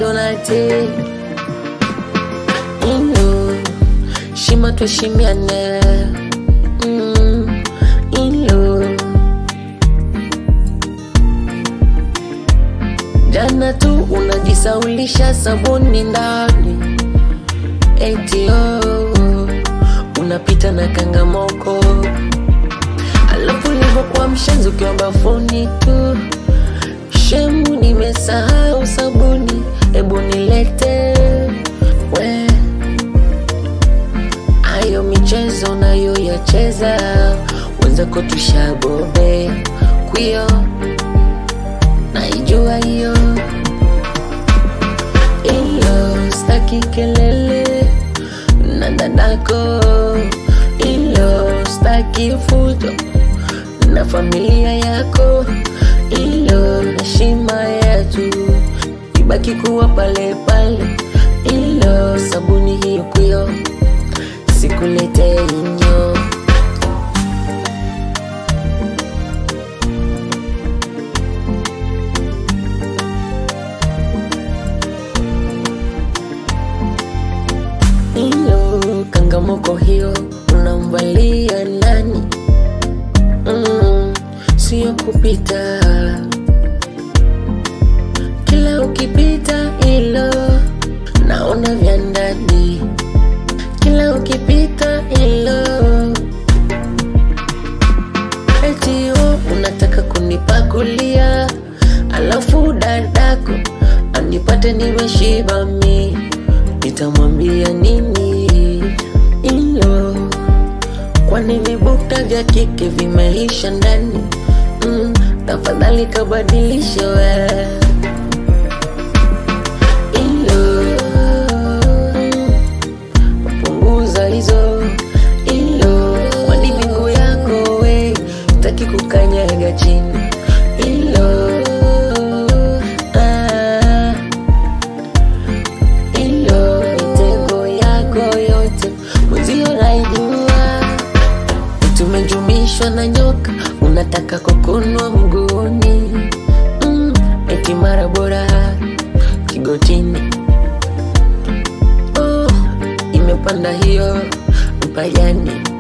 ndo nate ilo shima tuheshimiane mm, ilo jana tu unajisaulisha sabuni ndani eti oh, unapita na kangamoko alafu livyokuwa mshenzi ukiwa bafuni tu shemu nimesahau sabuni ebu nilete we ayo michezo nayo yacheza wenzako tushabobe kwio naijua hiyo ilo staki kelele na dadako ilo staki fujo na familia yako ilo heshima yetu ibaki kuwa pale pale ilo sabuni hiyo kwio sikulete inyo ilo kangamoko hiyo unamvalia nani mm, sio kupita kila ukipita ilo naona vya ndani kila ukipita ilo etio unataka kunipakulia alafu dadako anipate nimeshiba mi nitamwambia nini ilo kwani vibukta vya kike vimeisha ndani mm, tafadhali kabadilishe we ilo punguza hizo ilo kwani miguu yako we taki kukanyaga chini ilo ah, ilo mitego yako yote mwenzio naijua tumejumishwa na nyoka unataka kukunwa mguuni mm, eti mara bora kigotini oh, imepanda hiyo mpajani